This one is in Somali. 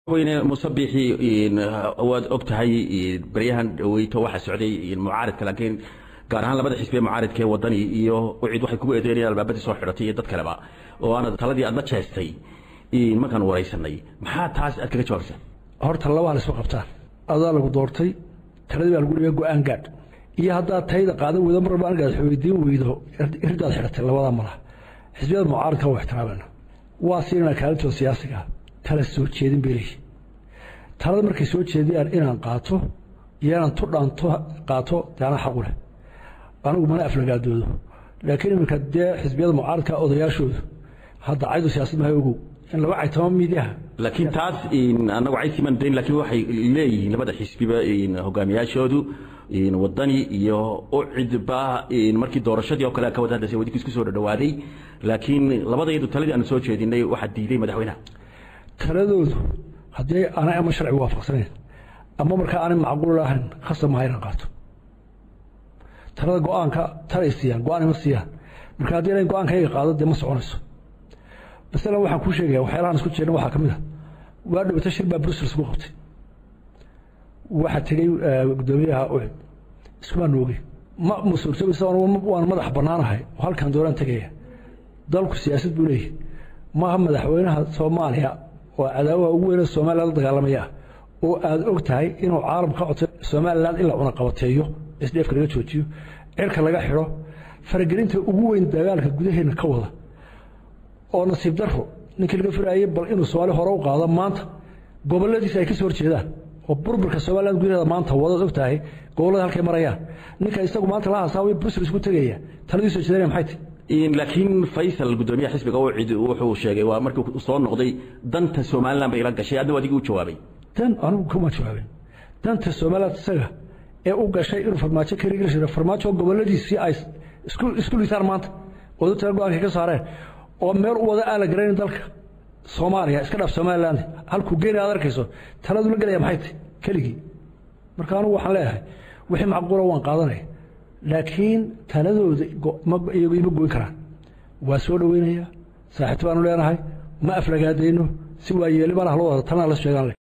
weyne musabixi waad og tahay baryahan dhaweyto waxaa socday mucaaridka laakiin gaar ahaan labada xisbiye mucaaridka ee wadani iyo cid waxay kugu eedeynayaan albaabadii soo xidhatay iyo dad kaleba oo aana taladii aad la jeestay markaan waraysanay maxaa taas aad kaga jawaabsaa horta labaa la isma qabtaan adaa lagu doortay taladii baa lagu dhiga go-aan gaadh iyo haddaad tayda qaadan weydo mar walba anigaad weydiin weydo irdaad xidhatay labadaa malaha xisbiyada mucaaridka waa ixtiraamana waa siinana kaalintooda siyaasiga tala soo jeedin bay leeyihin talada markay soo jeediyaan inaan qaato iyo inaan tu dhaanto qaato dee anaa xaqu leh anigu mana aflagaadoodo laakiin iminka dee xisbiyada mucaaridka odayaashoodu hadda caydu siyaasad mahay ogow in laba caytama miidyaha laakiin taas anagu caysiman dayn laakiin waxay leeyihiin labada xisbiba hogaamiyaashoodu wadani iyo ucidba markii doorashadii oo kale ka wada hadasay wadinka isku soo dhadhawaaday laakiin labadayadu taladii aanu soo jeedinay waxaa diiday madaxweynaha taladoodu haddii aanay ama sharci waafaqsanayn ama markaa aanay macquul ahayn khasab maha inaan qaato talada go-aanka talay siiyaan go-aan ima siiyaan marka haddii inay go-aankayga qaado dee ma soconayso masalan waxaan kuu sheegaya waxyaalahan isku jeedna waxaa ka mid a waa dhowata shir baa brussels ku qabtay waxaa tegey guddoomiyaha ucid iskumaa noogey ma ma suurtoobaysa waan madax bannaanahay oo halkan doonaan tegaya dalku siyaasad buu leeyahy maaha madaxweynaha soomaaliya oo cadaawaha ugu weyne somalilan la dagaalamaya oo aad og tahay inuu caalam ka codtay somalilan in la cunaqabateeyo isdheefka laga joojiyo cirka laga xidho faragelinta ugu weyn dagaalka gudaheenna ka wada oo nasiib daro ninkii laga firaayey bal inuu soomaali hore u qaado maanta goboladiisa ay ka soo horjeedaan oo burburka somalilan gudaheeda maanta wadaad og tahay gobollada halkay marayaan ninka isagu maanta la hasaawiyo brussels isku tegaya taladii soo jeedanaya maxay tahy laakiin faysal gudoomiyaha xisbiga ucid wuxuu sheegay waa markii soo noqday danta somalilan bay la gashay adna adigii u jawaabay dan anigu kuma jawaabin danta somalilan isaga ee u gashay inuu farmaajo ka rigli jiro farmaajo goboladiisii ay isku liisaan maanta wadu tala go-aankay ka saareen oo meel u wada aan la garanayn dalka soomaaliya iska dhaaf somaliland halkuu geena aad arkayso taladu la gelaya maxay tahy keligii marka anigu waxaan leeyahay wixii macquula waan qaadanaya laakiin taladooda iyagu ima goyn karaan waa soo dhoweynaya saaxiibta baanu leenahay ma aflagaadayno si waa yeeli baan haloo wada talana la sheegaan leh